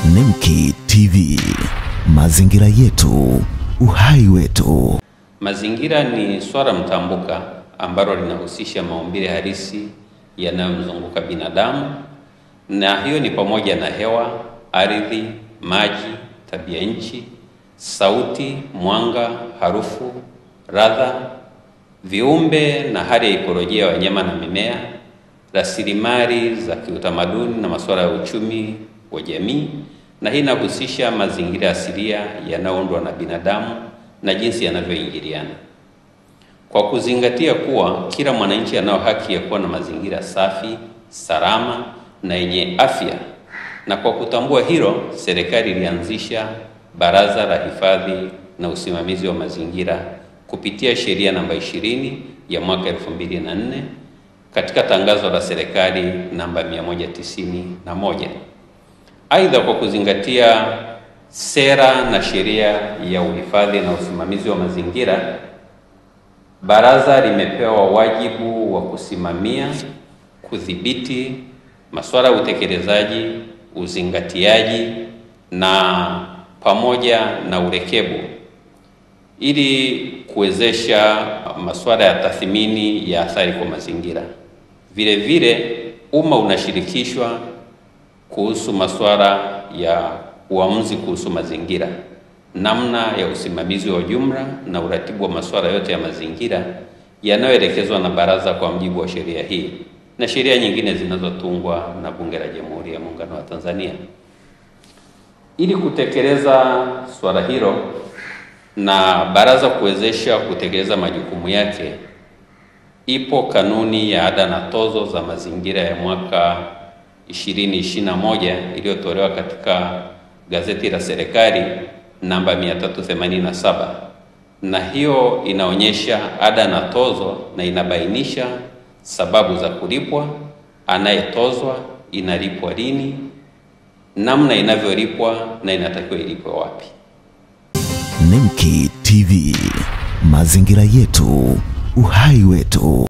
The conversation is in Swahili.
Nemki TV, mazingira yetu, uhai wetu. Mazingira ni swala mtambuka ambalo linahusisha maumbile halisi yanayomzunguka binadamu, na hiyo ni pamoja na hewa, ardhi, maji, tabia nchi, sauti, mwanga, harufu, radha, viumbe na hali ya ikolojia ya wanyama na mimea, rasilimali za kiutamaduni na masuala ya uchumi wa jamii, na hii inahusisha mazingira asilia yanayoundwa na binadamu na jinsi yanavyoingiliana. Kwa kuzingatia kuwa kila mwananchi anao haki ya kuwa na mazingira safi, salama na yenye afya, na kwa kutambua hilo, serikali ilianzisha Baraza la Hifadhi na Usimamizi wa Mazingira kupitia sheria namba 20 ya mwaka 2004 katika tangazo la serikali namba 191. Aidha, kwa kuzingatia sera na sheria ya uhifadhi na usimamizi wa mazingira, baraza limepewa wajibu wa kusimamia, kudhibiti masuala ya utekelezaji, uzingatiaji na pamoja na urekebu ili kuwezesha masuala ya tathmini ya athari kwa mazingira. Vile vile umma unashirikishwa kuhusu masuala ya uamuzi kuhusu mazingira, namna ya usimamizi wa jumla na uratibu wa masuala yote ya mazingira yanayoelekezwa na baraza kwa mujibu wa sheria hii na sheria nyingine zinazotungwa na Bunge la Jamhuri ya Muungano wa Tanzania. Ili kutekeleza swala hilo na baraza kuwezesha kutekeleza majukumu yake, ipo kanuni ya ada na tozo za mazingira ya mwaka 2021 iliyotolewa katika gazeti la serikali namba 387, na hiyo inaonyesha ada na tozo na inabainisha sababu za kulipwa, anayetozwa, inalipwa lini, namna inavyolipwa na inatakiwa ilipwe wapi. Nemki TV, mazingira yetu, uhai wetu.